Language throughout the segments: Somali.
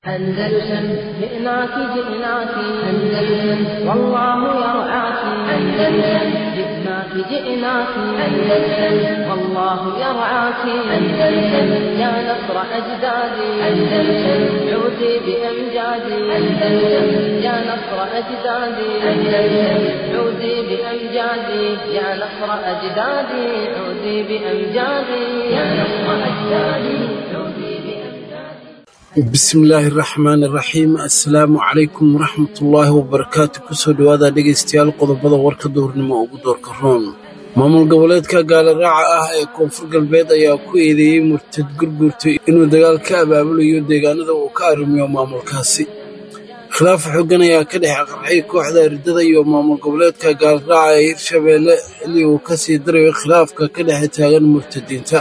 أندلسن جئناك جئناك أندلسن والله يرعاك أندلسن جئناك جئناك أندلسن والله يرعاك أندلسن يا نصر أجدادي أندلسن عودي بأمجادي أندلسن يا نصر أجدادي أندلسن عودي بأمجادي يا نصر أجدادي عودي بأمجادي يا نصر أجدادي عودي بأمجادي bismillaahi raxmaani raxiim assalaamu calaykum waraxmatullaahi wabarakaatu kusoo dhowaada dhegaystayaal qodobada warka duhurnimo ugu doorka roon maamul goboleedka gaalaraaca ah ee koonfur galbeed ayaa ku eedeeyey murtad gurgurtay inuu dagaal ka abaabulayo deegaanada uu ka arrimiyo maamulkaasi khilaaf xoogan ayaa ka dhex qarxay kooxda riddada iyo maamul goboleedka gaalaraaca ee hirshabeelle xilli uu ka sii darayo khilaafka ka dhex taagan murtadiinta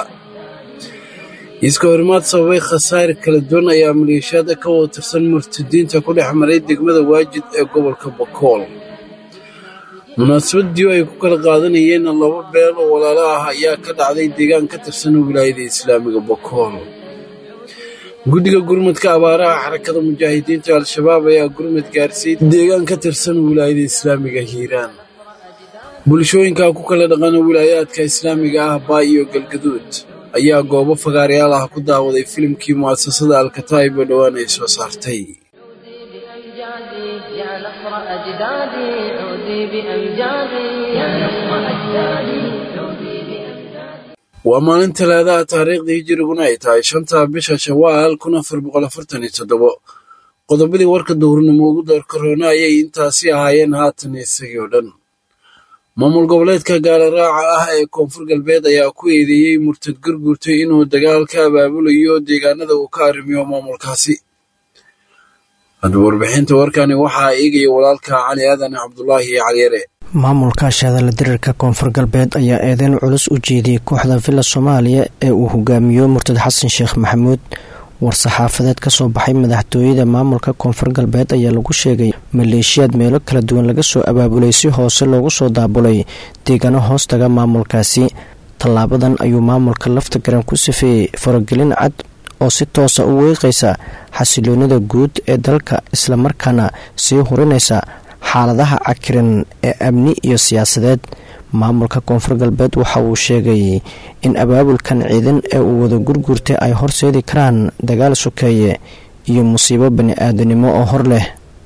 iiska horimaad sababay khasaare kala duwan ayaa maleeshiyaada ka wada tirsan murtadiinta ku dhex maray degmada waajid ee gobolka bakool munaasabadii ay ku kala qaadanayeen laba beel oo walaalo ah ayaa ka dhacday deegaan ka tirsan wilaayada islaamiga bakool guddiga gurmadka abaaraha xarakada mujaahidiinta al-shabaab ayaa gurmad gaarsiiyey deegaan ka tirsan wilaayada islaamiga hiiraan bulshooyinka ku kala dhaqana wilaayaadka islaamiga ah baay iyo galgaduud ayaa goobo fagaarayaal ah ku daawaday filimkii mu'asasada alkataa'ib oo dhowaan ay soo saartay بأمجادي يا نصر أجدادي عودي بأمجادي يا نصر أجدادي عودي بأمجادي waa maalin talaadaha taariikhdii hijiriguna ay tahay shanta bisha shawaal kun afar boqol afartan iyo toddobo qodobadii warka duhurnimo ugu doorka roona ayay intaasi ahaayeen haatan isagii oo dhan maamul goboleedka gaalaraaca ah ee koonfur galbeed ayaa ku eedeeyey murtad gurgurtay inuu dagaal ka abaabulayo deegaanada uu ka arrimiyo maamulkaasi haddaba warbixinta warkani waxaa eegaya walaalka cali aadan cabdulaahi caliyare maamulka shaadala dirirka koonfur galbeed ayaa eedeyn culus u jeediyey kooxda villa soomaaliya ee uu hogaamiyo murtad xasan sheekh maxamuud war-saxaafadeed ka soo baxay madaxtooyada maamulka koonfur galbeed ayaa lagu sheegay maleeshiyaad meelo kala duwan laga soo abaabulay si hoose loogu soo daabulay deegaano hoostaga maamulkaasi tallaabadan ayuu maamulka lafta garan ku safeeyey faragelin cad oo si toosa u weeqaysa xasiloonida guud ee dalka islamarkaana sii hurinaysa xaaladaha cakiran ee amni iyo siyaasadeed maamulka koonfur galbeed waxa uu sheegay in abaabulkan ciidan ee uu wada gurgurtay ay horseedi karaan dagaal sokeeye iyo musiibo bani-aadanimo oo hor leh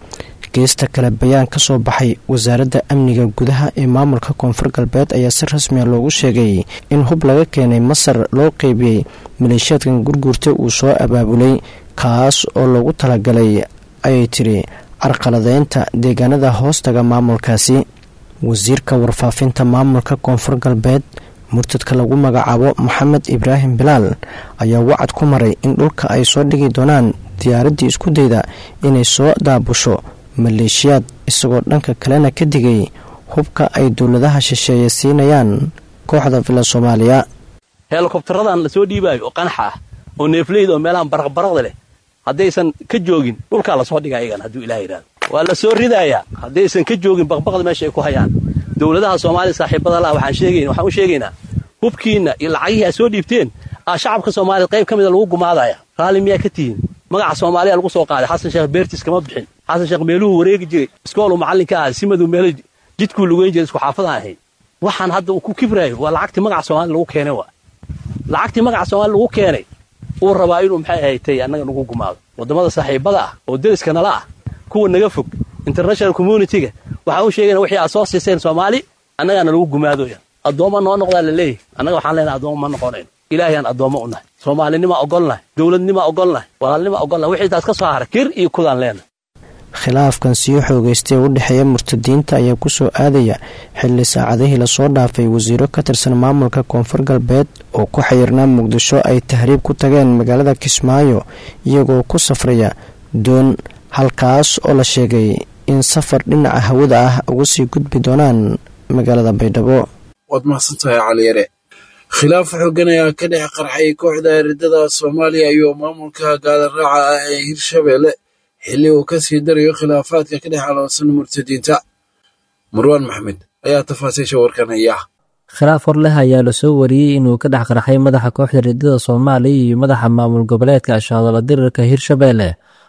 geesta kale bayaan ka soo baxay wasaaradda amniga gudaha ee maamulka koonfur galbeed ayaa si rasmiya loogu sheegay in hub laga keenay masar loo qeybiyey maleeshiyaadkan gurgurta uu soo abaabulay kaas oo loogu talagalay ayay tiri carqaladeynta deegaanada hoostaga maamulkaasi wasiirka warfaafinta maamulka koonfur galbeed murtadka lagu magacaabo maxamed ibraahim bilaal ayaa wacad ku maray in dhulka ay soo dhigi doonaan diyaaraddii isku dayda inay soo daabusho maleeshiyaad isagoo dhanka kalena ka digay hubka ay dowladaha shisheeye siinayaan kooxda villa soomaaliya helikobtaradan la soo dhiibaayo oo qanaxa ah oo neefleyda oo meelahan baraqbaraqda leh haddaysan ka joogin dhulkaa lasoo dhiga ayagan hadduu ilaah yidhahdo waa la soo ridayaa haddaysan ka joogin baqbaqda meesha ay ku hayaan dowladaha soomaaliya saaxiibada laha waxaan sheegayna waxaan u sheegaynaa hubkiinna iyo lacagihii aad soo dhiibteen aa shacabka soomaaliya qayb ka mida lagu gumaadaya raalli miyaa ka tihiin magaca soomaaliya lagu soo qaaday xasan sheekh beertiis kama bixin xasan sheekh meeluhu wareegi jiray iskooluu macallinka ahay simaduu meelo jidkuu lugeyn jiray isku xaafadaan ahayn waxaan hadda uu ku kibraayo waa lacagtii magaca soomaaliya lagu keenay waa lacagtii magaca soomaaliya lagu keenay uu rabaa inuu maxay ahaytay annaga nagu gumaado waddamada saaxiibada ah oo deriska nala ah kuwa naga fog international communitiga waxaan u sheegayna wixii aad soo siiseen soomaali annagaana lagu gumaadoya addoomma noo noqdaa la leeyahy annaga waxaan leenahay addoommo ma noqonayno ilaahayaan addoommo u nahay soomaalinimaa ogolnahay dowladnimaa ogolnahay walaalnimaa ogolnahay wixii taas ka soo hara kir iyo kudaan leenahay khilaafkan sii xoogeystay u dhexeeya murtadiinta ayaa kusoo aadaya xilli saacadihii lasoo dhaafay wasiiro ka tirsan maamulka koonfur galbeed oo ku xayirnaa muqdisho ay tahriib ku tageen magaalada kismaayo iyagoo ku safraya doon halkaas oo la sheegay in safar dhinaca hawada ah uga sii gudbi doonaan magaalada baydhabo waad mahadsantahay caliyare khilaaf xoogan ayaa ka dhex qarxay kooxda riddada soomaaliya iyo maamulka gaalaraaca ah ee hirshabeelle xilli uu ka sii darayo khilaafaadka ka dhex aloonsan murtadiinta marwaan maxmed ayaa tafaasiisha warkan haya khilaaf hor leh ayaa lasoo wariyey inuu ka dhex qarxay madaxa kooxda riddada soomaaliya iyo madaxa maamul goboleedka ashaadala dirirka hirshabeelle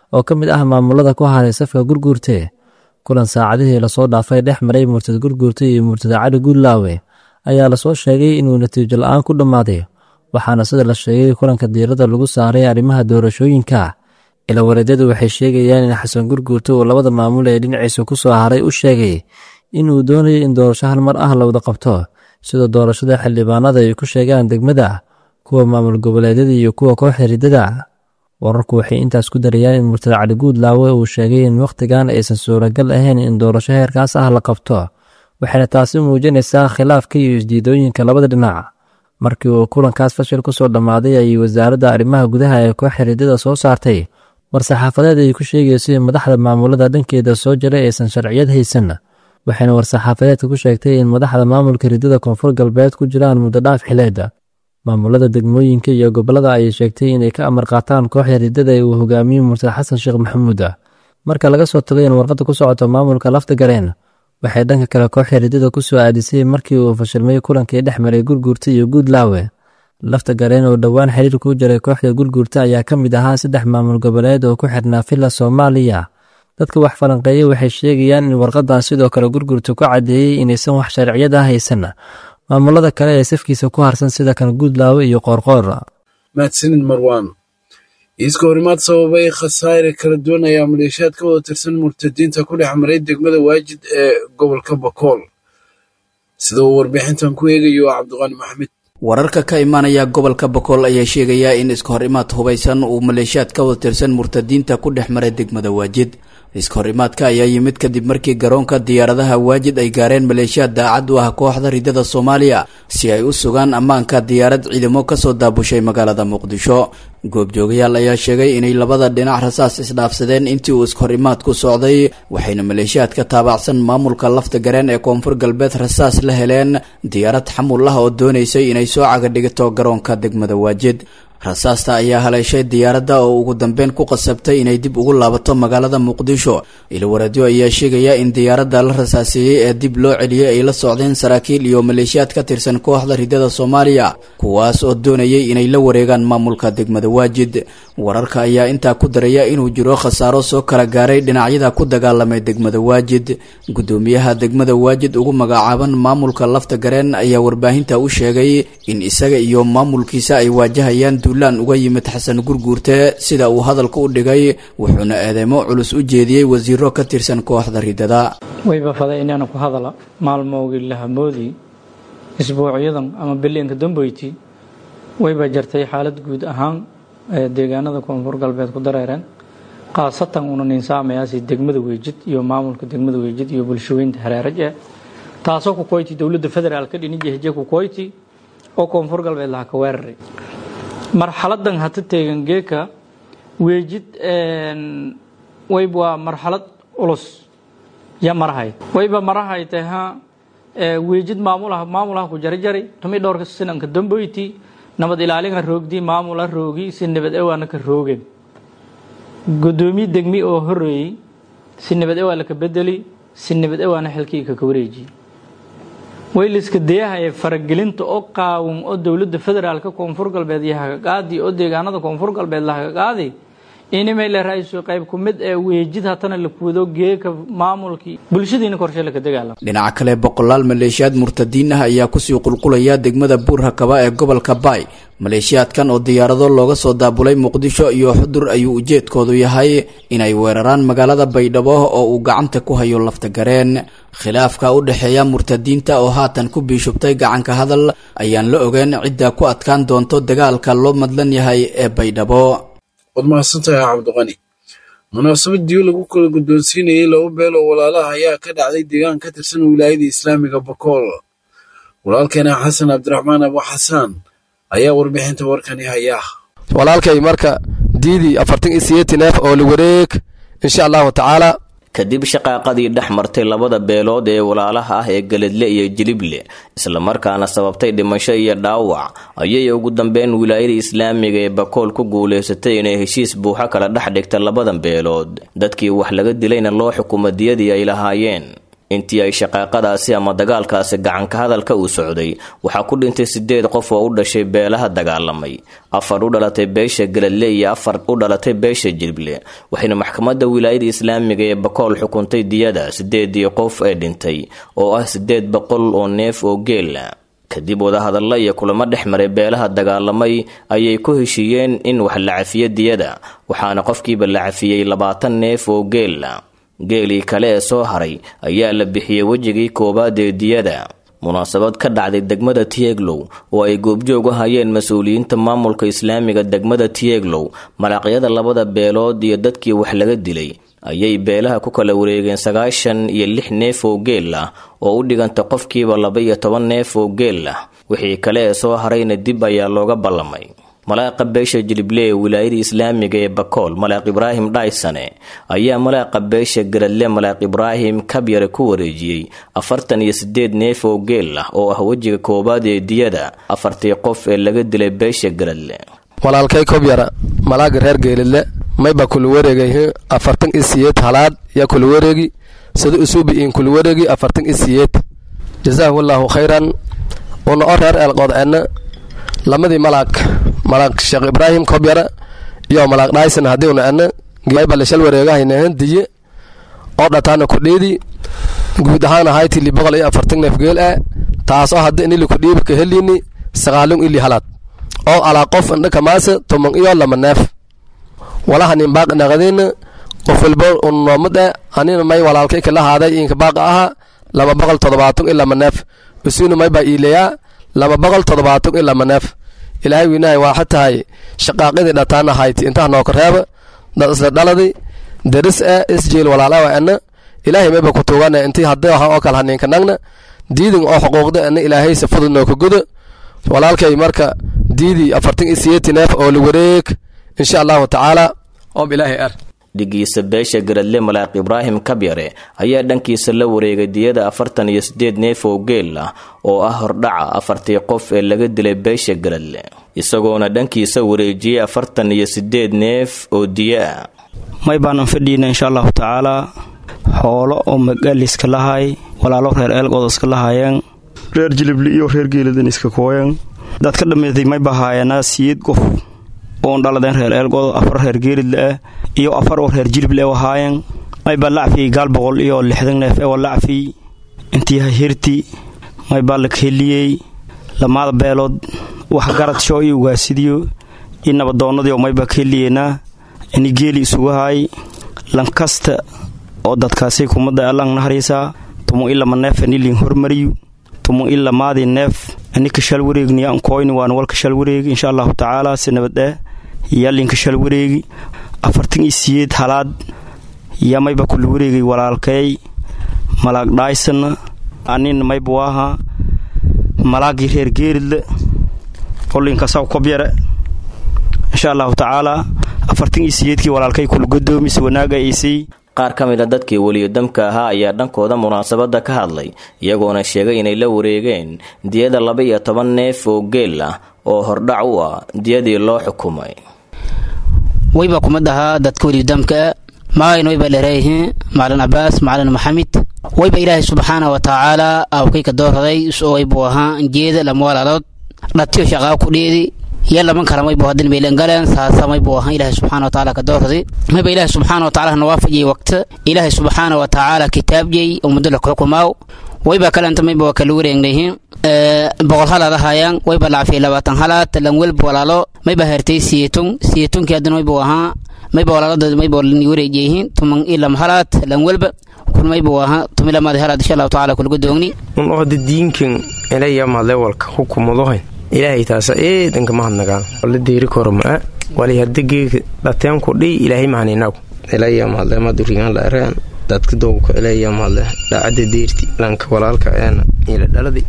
oo ka mid ah maamulada ku haray safka gurguurte kulan saacadihii lasoo dhaafay dhex maray murtad gurguurte iyo murtada cali guudlaawe ayaa lasoo sheegay inuu natiijo la-aan ku dhammaaday waxaana sida la sheegay kulanka diiradda lagu saaray arrimaha doorashooyinka ilawareedyadu waxay sheegayaan in xasan gurguurte uu labada maamul ee dhinaciisa ku soo haray u sheegay inuu doonayo in doorasho hal mar ah la wada qabto sida doorashada xildhibaanada ay ku sheegaan degmada kuwa maamul goboleedyada iyo kuwa kooxda riddada wararku waxay intaas ku darayaan in murtad cali guudlaawe uu sheegay in wakhtigan aysan suuragal ahayn in doorasho heerkaas ah la qabto waxayna taasi muujinaysaa khilaafka iyo isdiidooyinka labada dhinac markii uu kulankaas fashil ku soo dhammaaday ayay wasaaradda arrimaha gudaha ee kooxda riddada soo saartay war-saxaafadeed ay ku sheegayso in madaxda maamulada dhankeeda soo jiray aysan sharciyad haysan waxayna war-saxaafadeedka ku sheegtay in madaxda maamulka riddada koonfur galbeed ku jiraan muddo dhaaf xileeda maamulada degmooyinka iyo gobollada ayay sheegtay inay ka amar qaataan kooxda riddada ee uu hogaamiyo murtad xasan sheekh maxamuud marka laga soo tago in warqadda ku socoto maamulka lafta gareen waxay dhanka kale kooxda riddada ku soo aadisay markii uu fashilmay kulankii dhex maray gurguurta iyo guudlaawe lafta gareen oo dhowaan xiriir ku jiray kooxda gurguurta ayaa ka mid ahaa saddex maamul goboleed oo ku xirnaa villa soomaaliya dadka wax falanqeeyey waxay sheegayaan in warqadan sidoo kale gurgurta ku caddeeyey inaysan wax sharciyad ah haysan maamulada kale ee safkiisa ku harsan sida kan guudlaawe iyo qoorqoor mahadsanid marwaan iiska horimaad sababay khasaare kala duwan ayaa maleeshiyaad ka wada tirsan murtadiinta ku dhex maray degmada waajid ee gobolka bakool sida uu warbixintan ku eegayo cabdiqaani maxamed wararka ka imaanaya gobolka bakool ayaa sheegaya in iska hor imaad hubaysan uu maleeshiyaad ka wada tirsan murtadiinta ku dhex maray degmada waajid iska hor imaadka ayaa yimid kadib markii garoonka diyaaradaha waajid ay gaareen maleeshiyaad daacad u ah kooxda riddada soomaaliya si ay u sugaan ammaanka diyaarad ciidamo kasoo daabushay magaalada muqdisho goobjoogayaal ayaa sheegay inay labada dhinac rasaas isdhaafsadeen intii uu iska hor imaadku socday waxayna maleeshiyaad ka taabacsan maamulka lafta gareen ee koonfur galbeed rasaas la heleen diyaarad xamul ah oo doonaysay inay soo caga dhigto garoonka degmada waajid rasaasta ayaa haleeshay diyaaradda oo ugu dambeyn ku qasabtay inay dib ugu laabato magaalada muqdisho ilwareedyo ayaa sheegaya in diyaaradda la rasaaseeyey ee dib loo celiyey ay la socdeen saraakiil iyo maleeshiyaad ka tirsan kooxda riddada soomaaliya kuwaas oo doonayay inay la wareegaan maamulka degmada waajid wararka ayaa intaa ku daraya inuu jiro khasaaro soo kala gaaray dhinacyada ku dagaalamay degmada waajid gudoomiyaha degmada waajid ugu magacaaban maamulka lafta gareen ayaa warbaahinta u sheegay in isaga iyo maamulkiisa ay waajahayaan duulaan uga yimid xasan gurguurte sida uu hadalka u dhigay wuxuuna eedeymo culus u jeediyey wasiiro ka tirsan kooxda riddada wayba faday inaana ku hadala maalmoogii lahamoodii isbuucyadan ama biliinka dambeyti wayba jartay xaalad guud ahaan ee deegaanada koonfur galbeed ku dareereen khaasatan una ninsaamayaasi degmada weejid iyo maamulka degmada weejid iyo bulshooyinta hareeraj eh taasoo ku koyti dowladda federaalka dhinijahje ku koyti oo koonfur galbeed laha ka weeraray marxaladan hata teegan geeka weejid wayb waa marxalad culus ya marahay wayba marahay taha weejid maamulaha maamulaha ku jarjari tumi dhowrka sinanka damboyti nabad ilaalinka roogdi maamula roogi si nabad ewaana ka roogeen gudoomiye degmi oo horeeyey si nabad ewaa laka bedeli si nabad ewaana xilkii kaka wareejiyey wayliska dayaha ee faragelinta oo qaawin oo dowladda federaalka koonfur galbeed iyo hagaqaadi oo deegaanada koonfur galbeed la hagaqaadi inimay la ra-iisul qayb ku mid ee weejid hatana la kuwado geeka maamulkii bulshadiina korshe laka dagaalamo dhinaca kale boqolaal maleeshiyaad murtadiin ah ayaa kusii qulqulaya degmada buur hakaba ee gobolka baay maleeshiyaadkan oo diyaarado looga soo daabulay muqdisho iyo xudur ayuu ujeedkoodu yahay inay weeraraan magaalada baydhabo oo uu gacanta ku hayo lafta gareen khilaafka u dhexeeya murtadiinta oo haatan ku biishubtay gacanka hadal ayaan la ogeyn cidda ku adkaan doonto dagaalka loo madlan yahay ee baydhabo waad mahadsantahay cabdiqani munaasabadii lagu kala guddoonsiinayay laba beel oo walaalaha ayaa ka dhacday deegaan ka tirsan wilaayada islaamiga bakool walaalkeena xasan cabdiraxmaan abu xasaan ayaa warbixinta warkani haya walaalkay marka diidii afartan iyo sideetan neef oo la wareeg insha allahu tacaala kadib shaqaaqadii dhex martay labada beelood ee walaalaha ah ee geledle iyo jilible islamarkaana sababtay dhimasho iyo dhaawac ayay ugu dambeyn wilaayada islaamiga ee bakool ku guulaysatay inay heshiis buuxo kala dhex dhigta labadan beelood dadkii wax laga dilayna loo xukumo diyadii ay lahaayeen intii ay shaqaaqadaasi ama dagaalkaasi gacanka hadalka uu socday waxaa ku dhintay sideed qof oo u dhashay beelaha dagaalamay afar u dhalatay beesha galadle iyo afar u dhalatay beesha jilble waxayna maxkamadda wilaayada islaamiga ee bakool xukuntay diyada sideedii qof ee dhintay oo ah sideed boqol oo neef oo geela kadib wadahadalla iyo kulamo dhex maray beelaha dagaalamay ayay ku heshiiyeen in wax la cafiyo diyada waxaana qofkiiba la cafiyey labaatan neef oo geela geelii kale ee soo haray ayaa la bixiyey wejigii koowaad ee diyada munaasabad ka dhacday degmada tieglow oo ay goobjoog u hayeen mas-uuliyiinta maamulka islaamiga degmada tieglow malaaqyada labada beelood iyo dadkii wax laga dilay ayay beelaha ku kala wareegeen sagaashan iyo lix neef oo geel ah oo u dhiganta qofkiiba laba iyo toban neef oo geel ah wixii kale ee soo harayna dib ayaa looga ballamay malaaqa beesha jilible ee wilaayada islaamiga ee bakool malaaq ibraahim dhaysane ayaa malaaqa beesha garadle malaaq ibraahim kabyare ku wareejiyey afartan iyo sideed neef oo geel ah oo ah wejiga koowaad ee diyada afartii qof ee laga dilay beesha garadle walaalkay kobyara malaaga reer geelidle mayba kula wareegayhi afartan i siyeed halaad yaa kula wareegi sida usuubi iin kula wareegi afartan i siyeed jazaahu allaahu khayran una o reer eelqoodceedna lamadii malaag malaag sheekh ibraahim kobyara iyo malaag dhayson haddii una edna mayba lashal wareegahaynahan diye oo dhataana kudhiidi guud ahaan ahaytii li boqol iyo afartan neef geel ah taasoo hadda inili kudhiiba ka heliini sagaalun ili halaad oo alaa qof indhaka maase toman iyo lama neef walaha nin baaq naqadina qof walba unnoomad eh anina may walaalkay kala haaday inka baaqa aha laba boqol toddobaatan iyo lama neef isuna may baa iilayaa laba boqol toddobaatan iyo lama neef ilaahay wiinahay waa xatahay shaqaaqidii dhataan ahayti intaha nooka reeba dad isla dhaladi daris eh isjeel walaalawa ena ilaahay mayba ku tuugana intii haddii aha oo kale haninka nagna diidin oo xuquuqda ena ilaahay si fudud nooka gudo walaalkay marka diidii afartan iyo siyeeti neef oo la wareeg insha allahu tacaala oob ilaahay ar dhigiisa beesha garadle malaaq ibraahim kabyare ayaa dhankiisa la wareegay diyada afartan iyo sideed neef oo geel ah oo ah hordhaca afartii qof ee laga dilay beesha garadle isagoona dhankiisa wareejiyey afartan iyo sideed neef oo diyo ah may baanan fadhiina insha allahu tacaalaa xoolo oo magaaliska lahay walaalo reer eelgood iska lahaayeen reer jilibli iyo reer geeladan iska kooyan dad ka dhammeeday may bahaayanaa siyeed qof oon dhaladeen reer eelgood afar reer geelidle ah iyo afar oo reer jilible wahaayeen maybaa lacfiyey gaal boqol iyo lixdan neef ewa lacfiy intii hahirti maybaa la kaheliyey lamaada beelood wax garadsho iyo ugaasidiyo iyo nabadoonnadiio maybaa kaheliyeynaa ini geeli isugu haay lankasta oo dadkaasi kumadda allang naharaysaa tumu ilama neef aniliin hormariyu tumu ila maadii neef ani kashal wareegniya ankoyni waan wal kashal wareegi insha allahu tacaala si nabadeh yaalin kashal wareegi afartan iyo siyeed halaad yaa mayba kula wareegay walaalkay malaag dhaysana anina mayba waaha malaagii reer geeridle olinkasaw kobyare insha allahu tacaala afartan iyo siyeedkii walaalkay kula godoomis wanaaga aysay qaar ka mid a dadkii weliyodamka ahaa ayaa dhankooda munaasabadda ka hadlay iyagoona sheegay inay la wareegeen diyada laba iyo toban neef oo geel ah oo hordhac u ah diyadii loo xukumay wayba kuma dhahaa dadka weliyodamka maayn wayba dhereeyihiin macalin cabaas macalin maxamed wayba ilaahay subxaana wa tacaala awkayka doorraday isoo waybuu ahaa jeeda lama walaalood dhatiyo shaqaa ku dheedi iyo laman kala maybu hadin baylan galeen saasa maybu ahaa ilaahay subxaana wa tacaala ka doorraday mayba ilaahay subxaana wa tacaala nawaafajiyey waqta ilaahay subxaana wa tacaala kitaabjey ummadda la xukumaaw wayba kalenta mayba waa kala wareegnayihiin boqol halaad ahaayaan wayba lacafiyay labaatan halaad lan welba walaalo mayba hertay siyeetun siyeetunkii haddana maybu ahaa mayba walaaladooda mayba ni wareejiyihiin tuman ilam halaad lan welba kun maybu ahaa tumilamaadi halaad insha allahu tacaala kulaga doogni un ohda diinkan elayama lewalka hukumadohayn ilaahay taasa eedanka mahadnagaan la deeri koro maa wali hadda geega dhateenku dhiy ilaahay mahaninaw elayamahadle madurigan laareen dadka dowka elayamahadle dhacada deerti lanka walaalka eena ila dhaladi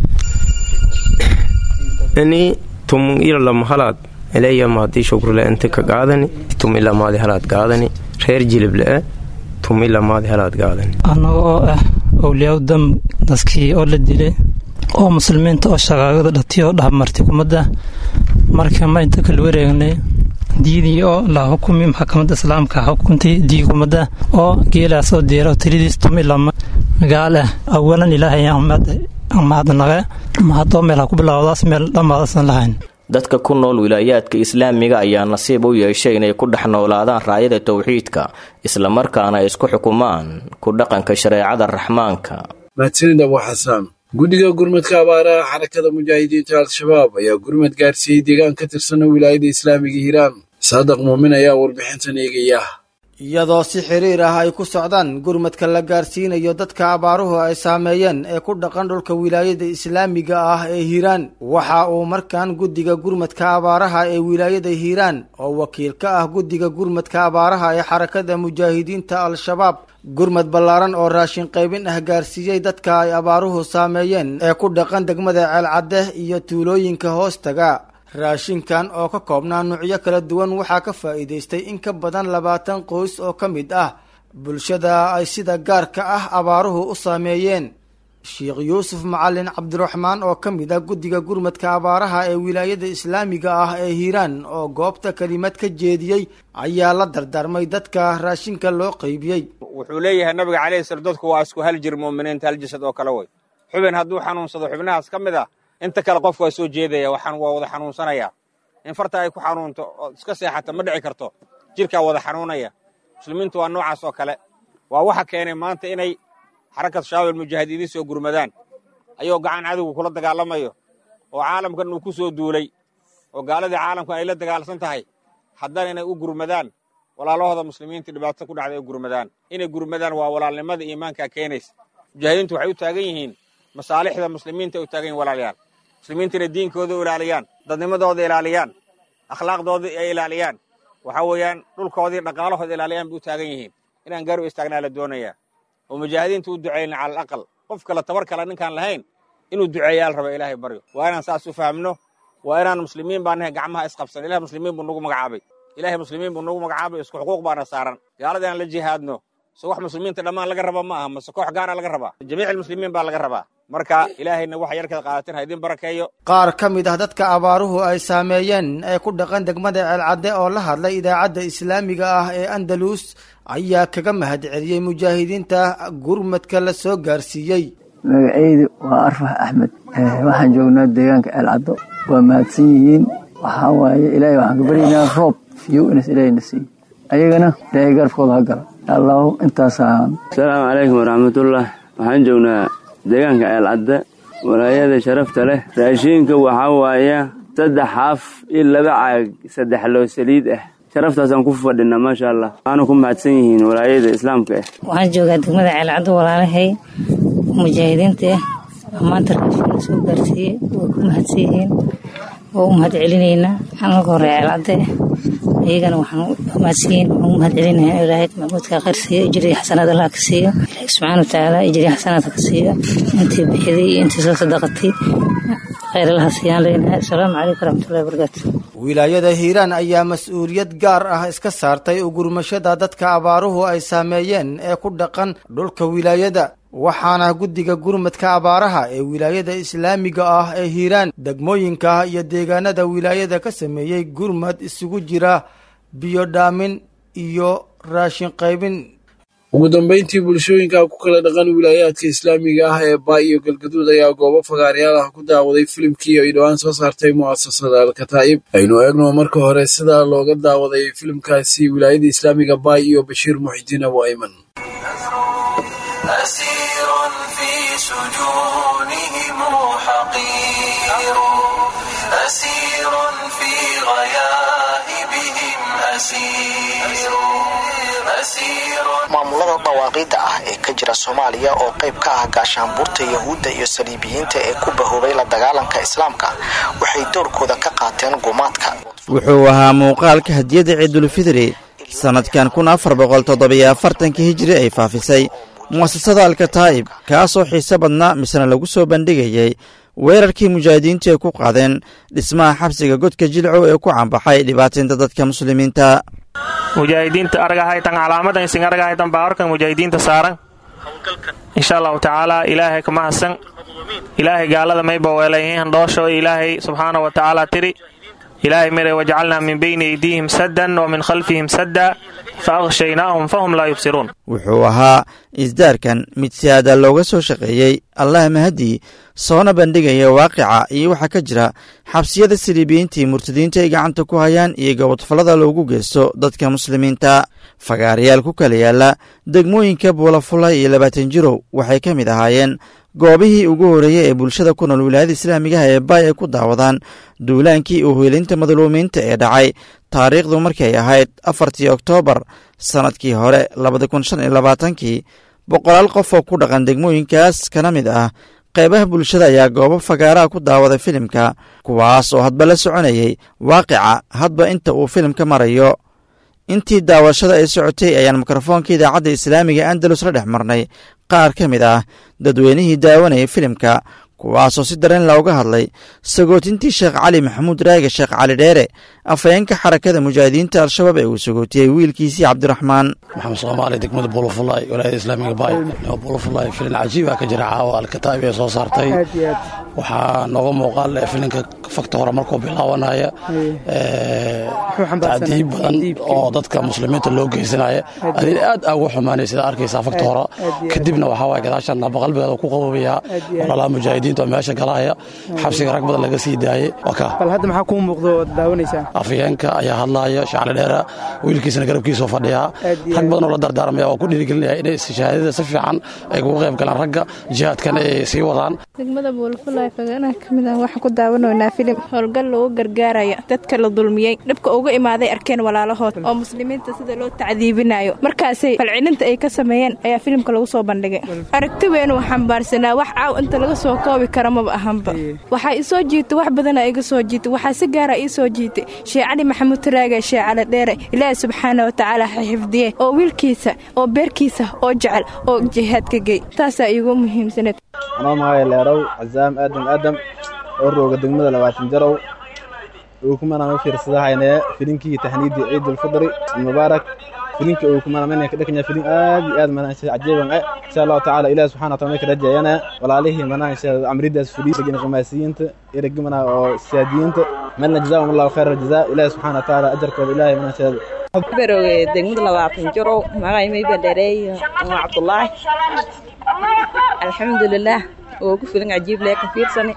ini tumun ila lama halaad elayamahadii shukrule inta ka gaadani tum ilamaadi halaad gaadani reer jilible tum ilamaadi halaad gaadani annaga oo ah owliyaa dam dadkii oo la dilay oo muslimiinta oo shaqaagada dhatiy oo dhaabmartay kumadda marka ma inta kala wareegnay diidii oo la xukumi maxkamadda islaamka xukuntay dii kumadda oo geelaas oo deero tiridiis tumi lama gaale awalan ilaahay mahadnaqe mahadoo meel ha ku bilowdaas meel dhammaadasan lahayn dadka ku nool wilaayaadka islaamiga ayaa nasiib u yeeshay inay ku dhex noolaadaan raayada towxiidka islamarkaana ay isku xukumaan ku dhaqanka shareecada raxmaanka mahadsanid abu xasaan guddiga gurmadka abaaraha xarakada mujaahidiinta al-shabaab ayaa gurmad gaarsiiyey deegaan ka tirsana wilaayada islaamiga hiiraan saadaq muumin ayaa warbixintan eegaya iyadoo si xiriir ah ay ku socdaan gurmadka la gaarsiinayo dadka abaaruhu ay saameeyeen ee ku dhaqan dhulka wilaayada islaamiga ah ee hiiraan waxa uu markaan guddiga gurmadka abaaraha ee wilaayada hiiraan oo wakiil ka ah guddiga gurmadka abaaraha ee xarakada mujaahidiinta al-shabaab gurmad ballaaran oo raashin qaybin ah gaarsiiyey dadka ay abaaruhu saameeyeen ee ku dhaqan degmada ceelcadde iyo tuulooyinka hoostaga raashinkan oo ka koobnaa nuucyo kala duwan waxaa ka faa'iidaystay in ka badan labaatan qoys oo ka mid ah bulshada ay sida gaarka ah abaaruhu u saameeyeen sheekh yuusuf macalin cabdiraxmaan oo ka mid ah guddiga gurmadka abaaraha ee wilaayada islaamiga ah ee hiiraan oo goobta kelimad ka jeediyey ayaa la dardaarmay dadka raashinka loo qaybiyey wuxuu leeyahay nabiga calayhi sala dadku waa isku hal jir mu'miniinta hal jasad oo kale way xubin hadduu xanuunsado xubnahaas ka mid ah inta kale qofku waa soo jeedaya waxaan waa wada xanuunsanaya in farta ay ku xanuunto oo iska seexata ma dhici karto jirkaa wada xanuunaya muslimiintu waa noocaas oo kale waa waxa keenay maanta inay xarakatu shabaab almujaahidiin soo gurmadaan ayuu gacan cadowga kula dagaalamayo oo caalamkan uu ku soo duulay oo gaaladii caalamkan ay la dagaalsan tahay haddana inay u gurmadaan walaalahooda muslimiinta dhibaato ku dhacday ay gurmadaan inay gurmadaan waa walaalnimada iimaankaa keenaysa mujaahidiintu waxay u taagan yihiin masaalixda muslimiinta ay u taagan yihin walaalayaal muslimiinta inay diinkooda u ilaaliyaan dadnimadooda ilaaliyaan akhlaaqdooda ay ilaaliyaan waxaa weeyaan dhulkoodii dhaqaalahooda ilaaliyaan bay u taagan yihiin inaan gaar u istaagnaa la doonayaa oo mujaahidiinta u ducayna cala alaqal qof kale tabar kale ninkaan lahayn inuu duceeyaa la raba ilaahay baryo waa inaan saas u fahamno waa inaan muslimiin baa nahay gacmaha isqabsan ilahay muslimiin buu nagu magacaabay ilaahay muslimiin buu nagu magacaabay isku xuquuq baana saaran gaalada inaan la jihaadno so wax muslimiinta dhammaan laga raba ma aha mase koox gaara laga rabaa jamiic almuslimiin baa laga rabaa marka ilaahayna waxa yarkada qaadateen ha idin barakeeyo qaar ka mid ah dadka abaaruhu ay saameeyeen ee ku dhaqan degmada ceelcadde oo la hadlay idaacadda islaamiga ah ee andalus ayaa kaga mahadceliyey mujaahidiinta gurmadka la soo gaarsiiyey magacaydu waa arfax axmed waxaan joognaa deegaanka ceelcaddo waa mahadsan yihiin waxaa waaye ilaahay waxaan ka baryaynaa roob fiyow inas ilaahayna siiyo ayagana ilaahay garabkooda ha gala allahu intaasaan asalaamu calaykum waraxmatullah waxaan joognaa deegaanka ceelcadde walaayada sharafta leh raashiinka waxaa waaya saddex xaaf iyo laba caag saddex loo saliid ah sharaftaasaan ku fadhinaa maasha allah waxaana ku mahadsan yihiin walaayada islaamka ah waxaan joogaa degmada ceelcaddo walaalahay mujaahidiinta ah maanta raashiina soo gaarsiiyey way ku mahadsan yihiin waa u mahad celinaynaa anaga hore ceelcadde iyagana waxaan mahadsiin waxaan u mahad celinayaa ilaahay maxmuudka khayr siiyo ijriya xasanaad allah ka siiyo ilaahay subxaana watacaala ijriya xasanaad ka siiyo intii bixiday iyo intii soo sadaqatay khayr allaha siiyaan leenahay asalaamu calaykum waraxmatullahi wabarakaatu wilaayada hiiraan ayaa mas-uuliyad gaar ah iska saartay ugurmashada dadka abaaruhu ay saameeyeen ee ku dhaqan dhulka wilaayada waxaana guddiga gurmadka abaaraha ee wilaayada islaamiga ah ee hiiraan degmooyinka iyo deegaanada wilaayada ka sameeyey gurmad isugu jira biyo dhaamin iyo raashin qaybin ugu dambeyntii bulshooyinka ku kala dhaqan wilaayaadka islaamiga ah ee baa iyo galgaduud ayaa goobo fagaaryaal ah ku daawaday filimkii ay dhowaan soo saartay mu'asasada alkataa'ib aynu eegno marka hore sida looga daawaday filimkaasi wilaayada islaamiga baa iyo bashiir muxidiin abu ayman أسير في سجونهم حقير أسير في غياهبهم أسير أسير maamulada dhawaaqidda ah ee ka jira soomaaliya oo qayb ka ah gaashaanbuurta yahuudda iyo saliibiyiinta ee ku bahoobay la dagaalanka islaamka waxay doorkooda ka qaateen gumaadka wuxuu ahaa muuqaalka hadiyadda ciidulfidri sannadkan kun afar boqol toddobiyo afartanka hijiri ay faafisay mu'asasada alkataa'ib kaasoo xiise badnaa misena lagu soo bandhigayey weerarkii mujaahidiintu ay ku qaadeen dhismaha xabsiga godka jilcow ee ku cambaxay dhibaataynta dadka muslimiinta mujaahidiinta argahaytan calaamadan isin argahaytan baawarkan mujaahidiinta saaran insha allahu tacaala ilaahay kama hasan ilaahay gaalada mayba weelayhiin dhoosho ilaahay subxaana wa tacaala tiri ilaahay miray wajcalnaa min bayni aydiihim saddan wa min khalfihim sadda fa akhshaynaahum fahum laa yubsiruun wuxuu ahaa isdaarkan mid si aada looga soo shaqeeyey allah mahadii soona bandhigaya waaqica iyo waxaa ka jira xabsiyada siliibiyiintii murtadiinta ay gacanta ku hayaan iyo gobodfallada loogu geysto dadka muslimiinta fagaarayaal ku kala yaala degmooyinka buulafulay iyo labaatan jirow waxay ka mid ahaayeen goobihii ugu horreeyey ee bulshada ku nool wilaayada islaamigaha ee baay ay ku daawadaan duulaankii uheelinta madluumiinta ee dhacay taariikhdu markii ay ahayd afartii oktoobar sannadkii hore labada kun shan iyo labaatankii boqolaal qof oo ku dhaqan degmooyinkaas kana mid ah qaybaha bulshada ayaa goobo fagaaraha ku daawaday filimka kuwaas oo hadba la soconayay waaqica hadba inta uu filimka marayo intii daawashada ay socotay ayaan mikrofoonka idaacadda islaamiga andalus la dhex marnay qaar ka mid ah dadweynihii daawanayay filimka kuwaasoo si dareen looga hadlay sagootintii sheekh cali maxamuud raage sheekh cali dheere afhayeenka xarakada mujaahidiinta al-shabaab ee uu sagootiyey wiilkiisii cabdiraxmaan maxamed soomaali degmada buulafulay walaayada islaamiga baay buulafulay filin cajiiba ka jira caawa alkataa'ib ee soo saartay waxaa nooga muuqaal filinka fakta hore markuu bilaabanaya tacdiib badan oo dadka muslimiinta loo geysanaya adin aad aa ugu xumaanay sida arkaysaa fakta hore kadibna waxaa waay gadaashan nabaqalbigeeda ku qaboobaya walaalaha mujaahidiinta oo meesha galaya xabsiga rag badan laga sii daayey bal hadda maxaa kuu muuqdo ood daawanaysaa afhayeenka ayaa hadlaya shacli dheera wiilkiisana garabkiisoo fadhiyaa rag badan oo la dardaarmaya oo ku dhiirigelinaya inay shahaadada si fiican ay kuga qayb galaan ragga jihaadkan ay sii wadaan degmada buulfulay fagaanaha ka mid ah waxaan ku daawanaynaa filim howlgal loogu gargaaraya dadka la dulmiyey dhibka uga imaaday arkeen walaalahood oo muslimiinta sida loo tacdiibinayo markaasay falcilinta ay ka sameeyeen ayaa filimka lagu soo bandhigay aragti weyn xambaarsanaa wax caaw inta laga soo koobi kara maba ahanba waxaa isoo jiitay wax badana iga soo jiitay waxaa si gaara ii soo jiitay shee cali maxamuud taraage shee cali dheere ilaahi subxaana watacaala ha xifdiye oo wiilkiisa oo beerkiisa oo jecel oo jihaadka gey taasaa iigu muhiimsaneed anoo magacay leerow casaam aadam aadam oo rooga degmada labaatan jarow uu kumana u fiirsadahayne filinkii tahniidii ciidulfidri mubaarak filinka uu kumana mana ka dhakanya filin aad iyo aad mana cajiiban eh insha allahu tacaala ilaah subxana wataala may ka rajayana walaalihii mana insha amridaas fudhiis ragina qamaasiyiinta iyo ragi mana oo siyaadiyiinta malna jazaahum allahu khayra aljazaa ilaah subxana wataala ajarkooda ilaahay mana insha barooge degmada labaatan jarow magacay may bandhareey waa cabdulaahi alxamdulilaah oo ku filan cajiib lee ka fiirsani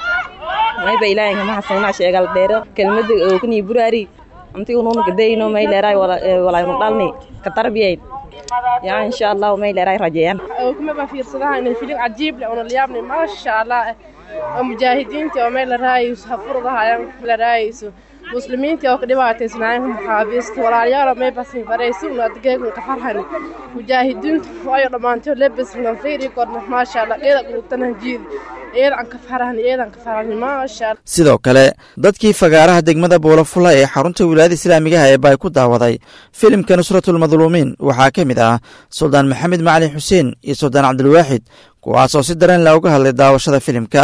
mayba ilaahay kama hasanaa sheegal dheero kelmada oo kanii buraari anti unuuna gadayno may leeraay walaynu dhalni ka tarbiyayn yaa insha allah may leeraay rajeeyaan kuma baa fiirsadaha inay filin cajiib leh una layaabnay maasha allah oo mujaahidiintii oo may la raayayso hafurdahayaan la raayayso muslimiintii oo ka dhibaataysnaayeen maxaabiista walaalyaal may basin faraysi una adgeegna ka farhani mujaahidiintu waayo dhammaantood lebasna fiiri korna maasha allah iyada qulubtana jiidi iyadan ka farahni iyadan ka farahni maasha allah sidoo kale dadkii fagaaraha degmada buulafula ee xarunta wilaayada islaamigaha ee baay ku daawaday filimka nusratulmadluumiin waxaa ka mid ah suldaan maxamed macalin xuseen iyo suldaan cabdilwaaxid kuwaasoo si dareen looga hadlay daawashada filimka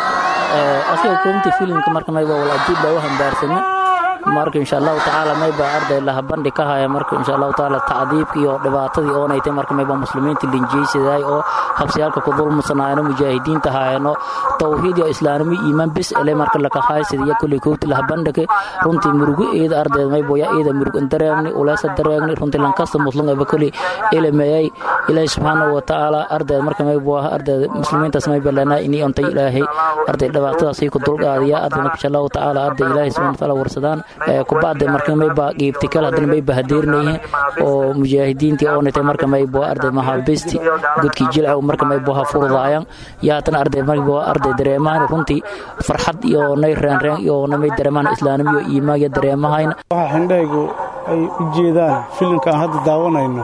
asiga koomta filimka marka mayba wal ajiib baa u hambaarsana marka insha allahu tacaala mayba arday laha bandhig ka haya marka insha allahu tacaala tacdiibkii oo dhibaatadii oonaytay marka mayba muslimiinta linjeysiday oo habsiyaalka ku dulmusanaayano mujaahidiinta haayano tawxiid iyo islaanimo iimaan bis ele marka laka haysadiya kulley koogti laha bandhige runtii murugo eeda ardeed mayba ya eeda murug dareegni uleesa dareegni runtii lankasta muslim eba kolley elemeeyay ilaahi subxaanahu wa tacaala ardeed marka mayba waa ardeed muslimiintaas mayba lenaa inii ontay ilaahay arday dhibaatadaasii ku dulqaadiya arday marka insha allahu tacaala arday ilaahay subxana wataala warsadaan kubacda marka mayba qiibti kale haddana mayba hadeerinayihin oo mujaahidiintii oonatay marka mayba arday mahabisti gudkii jilca marka mayba ha furdaayan iyo haddana arday mayba arday dareemahan runtii farxad iyo nay reenreen iyo namay dareemaan islaanimo iyo iimaan iyo dareemahayna waxa xindhaygu ay u jeedaan filimka aan hadda daawanayno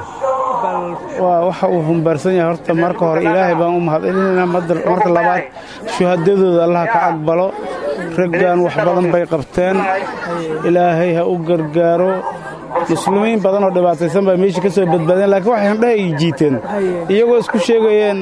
waa waxa uu humbaarsan yahay horta marka hore ilaahay baan u mahadcelinaynaa marka labaad shuhadadooda allaha ka aqbalo raggan wax badan bay qabteen ilaahay ha u gargaaro muslimiin badan oo dhibaataysan baa meesha ka soo badbaadeen laakiin waxay handhaha ay jiiteen iyagoo isku sheegayeen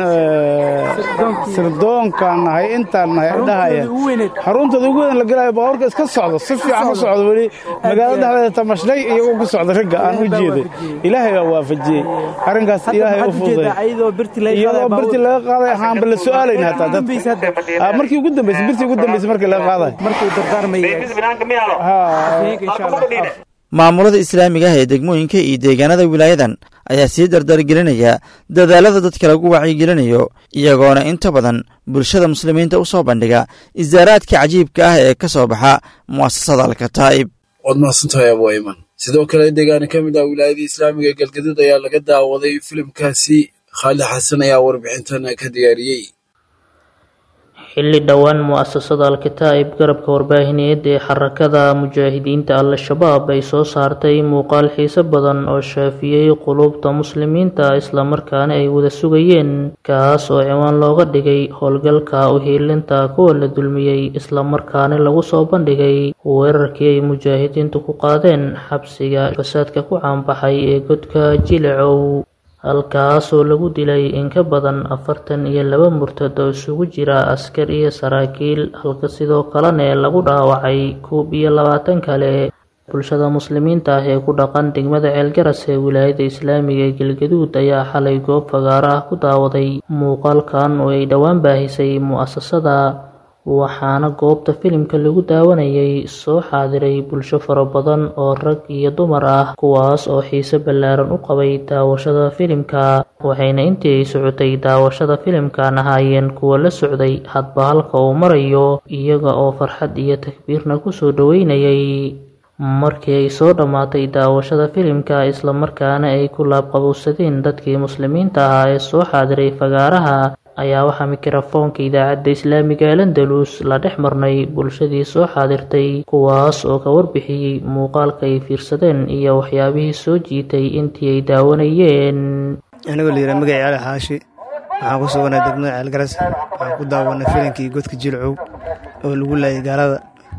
sirdoonkaan nahay intaan nahay adhahaya xaruntooda ugu weyn la galaayo baabuurka iska socdo si fiican u socdo weli magaalada dhexdeeda tamashlay iyagoo ku socda ragga aan u jeeday ilaahay baa waafajiyey arrinkaas ilaahay u fududay iyadoo birtii laga qaaday ahaanba la su'aalayna hataa dad markii ugu dambaysay birtii ugu dambaysay markii laga qaaday maamulada islaamiga ah ee degmooyinka iyo deegaanada wilaayadan ayaa sii dardargelinaya dadaalada dadka lagu wacyigelinayo iyagoona inta badan bulshada muslimiinta u soo bandhiga isaaraadka cajiibka ah ee ka soo baxa mu'asasada alkataa'ib waad mahadsantahay abu ayman sidoo kale deegaana ka mid ah wilaayadii islaamiga ee galgaduud ayaa laga daawaday filimkaasi khaalid xasan ayaa warbixintan ka diyaariyey xilli dhowaan mu'asasada al-kataa'ib garabka warbaahineed ee xarakada mujaahidiinta al-shabaab ay soo saartay muuqaal xiise badan oo shaafiyey quluubta muslimiinta islamarkaana ay wada sugayeen kaas oo ciwaan looga dhigay howlgalka uhiilinta kuwa la dulmiyey islamarkaana lagu soo bandhigay weerarkii ay mujaahidiintu ku qaadeen xabsiga fasaadka ku caanbaxay ee godka jilacow halkaasoo lagu dilay in ka badan afartan iyo laba murtad oo isugu jira askar iyo saraakiil halka sidoo kalena lagu dhaawacay koob iyo labaatan kale bulshada muslimiinta ah ee ku dhaqan degmada ceelgaras ee wilaayada islaamiga ee galgaduud ayaa xalay goob fagaaro ah ku daawaday muuqaalkan oo ay dhowaan baahisay mu'asasada waxaana goobta filimka lagu daawanayay soo xaadiray bulsho fara badan oo rag iyo dumar ah kuwaas oo xiise ballaaran u qabay daawashada filimka waxayna intii ay socotay daawashada filimkan ahaayeen kuwa la socday hadba halka uu marayo iyaga oo farxad iyo takbiirna kusoo dhaweynayay markii ay soo dhammaatay daawashada filimka islamarkaana ay ku laabqabowsadeen dadkii muslimiinta ahaa ee soo xaadiray fagaaraha ayaa waxaa mikrofoonka idaacadda islaamiga ee landalus la dhex marnay bulshadii soo xaadirtay kuwaas oo ka warbixiyey muuqaalka ay fiirsadeen iyo waxyaabihii soo jiitay intii ay daawanayeen anigoo la yidhaha magacii cali xaashi waxaan ku suganay degmada ceelgaras waxaan ku daawanay filankii godka jilcow oo lagu laayay gaalada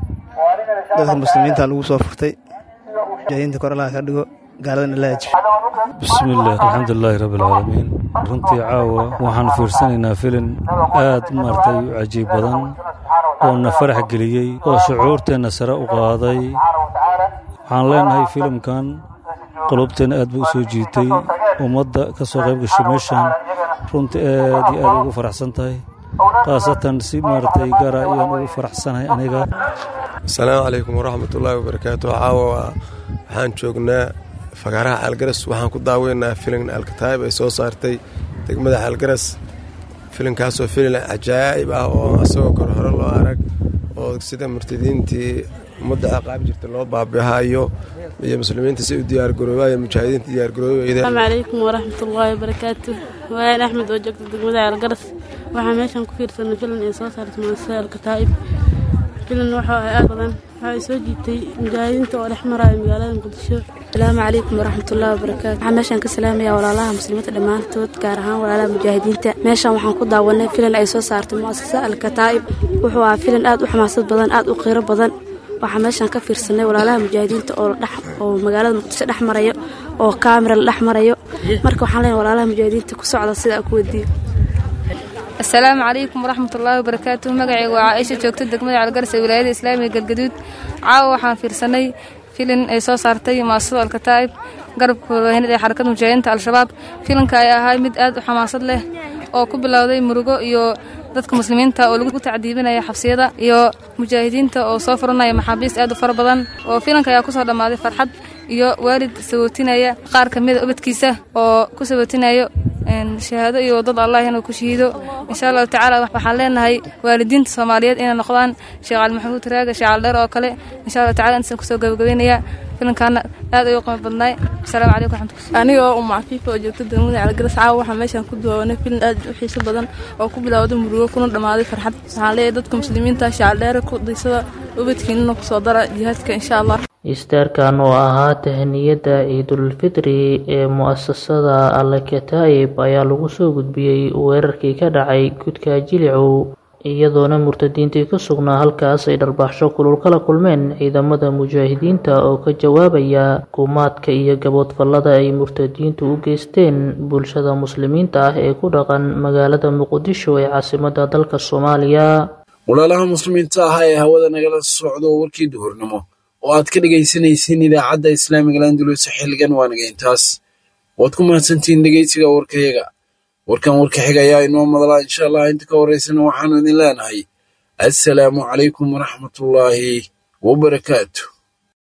dadka muslimiinta lagu soo furtay mujaahidiinta kor allaha ka dhigo gaaladana la hajib bismillaah alxamdulilaahi rabbialcaalamiin runtii caawa waxaan fiirsanaynaa filin aad maartay u cajiib badan oo na farax geliyey oo shucuurteenna sare u qaaday waxaan leenahay filimkan qulubteenna aad buu u soo jiitay ummadda ka soo qayb gashay meeshan runtii aad iyo aad ugu faraxsan tahay khaasatan si maaragtay gaara ayaan ugu faraxsanahay aniga asalaamu calaykum waraxmatullaahi wabarakaatu caawa waxaan joognaa fagaaraha caalgaras waxaan ku daaweynaa filin alkataayib ay soo saartay degmada caalgaras filinkaasoo filin cajaa'ib ah oo asagoo kor hore loo arag oo sida murtadiintii ummadda aqaab jirta loo baabihayo iyo muslimiinta si u diyaargaroobayo mujaahidiinta diyaargaroobeyda asalaamu calaykum waraxmatullaahi wabarakaatu waayan axmed oo joogta degmada caalgaras waxaa meeshan ku fiirsanay filin ay soo saartay muasasada alkataa'ib filan waxaa ahay aad badan waxaa soo jiitay mujaahidiinta oo dhex maraayo magaalada muqdisho asalaamu calaykum waraxmatullahi wabarakaatu waxaan meeshaan ka salaamaya walaalaha muslimiinta dhammaantood gaar ahaan walaalaha mujaahidiinta meeshaan waxaan ku daawanay filan ay soo saartay mu'asasa alkataa'ib wuxuu ahaa filan aad u xamaasad badan aad u qiiro badan waxaa meeshaan ka fiirsanay walaalaha mujaahidiinta oo oo magaalada muqdisho dhex marayo oo kaamira la dhex marayo marka waxaan leenahay walaalaha mujaahidiinta ku socda sidaa ku wadiyo asalaamu calaykum waraxmatullaahi wabarakaatu magacayga waa caaisha joogta degmada calgaras ee wilaayada islaamiga galgaduud caawa waxaan fiirsanay filin ay soo saartay muasasada alkataa'ib garabka warbaahineed ee xarakada mujaahidiinta al-shabaab filinka ay ahay mid aad u xamaasad leh oo ku bilowday murugo iyo dadka muslimiinta oo lagu tacdiibinaya xabsiyada iyo mujaahidiinta oo soo furanaya maxaabiist aad u fara badan oo filanka ayaa kusoo dhammaaday farxad iyo waalid sabootinaya qaar ka mida ubadkiisa oo ku sabootinayo shahaado iyo waddada allah inuu ku shahiido insha allahu tacaala waxaan leenahay waalidiinta soomaaliyeed inay noqdaan sheekh cali maxamuud raaga sheekh caldheer oo kale insha allahu tacala intasan kusoo gabagabeynaya filankaana aad ayuu qima badnaay asalaamu calaykum raxmatulah aniga oo umu cafiifa oo joogta degmada calgaras caawa waxaa meeshaan ku daawanay filin aad u xiiso badan oo ku bilowday murugo kuna dhammaaday farxad waxaan leeyahay dadka muslimiinta shacaldheere ku daysada ubadkiinana kusoo dara jihaadka insha allah istaarkan oo ahaa tahaniyadda ciidulfitri ee mu'asasada alkataa'ib ayaa lagu soo gudbiyey weerarkii ka dhacay gudka jilicow iyadoona murtadiintii ku sugnaa halkaas ay dharbaaxsho kulul kala kulmeen ciidamada mujaahidiinta oo ka jawaabaya kumaadka iyo gaboodfallada ay murtadiintu u geysteen bulshada muslimiinta ah ee ku dhaqan magaalada muqdisho ee caasimadda dalka soomaaliya walaalaha muslimiinta ah ee hawada nagala socdo warkii duhurnimo oo aad ka dhegaysanaysiin idaacadda islaamiga landulus xilligan waa naga intaas waad ku mahadsantihiin dhegaysiga warkayaga warkan warka xiga ayaa inoo madlaa insha allah inta ka horeysana waxaanu idin leenahay assalaamu calaykum waraxmatullaahi wabarakaatu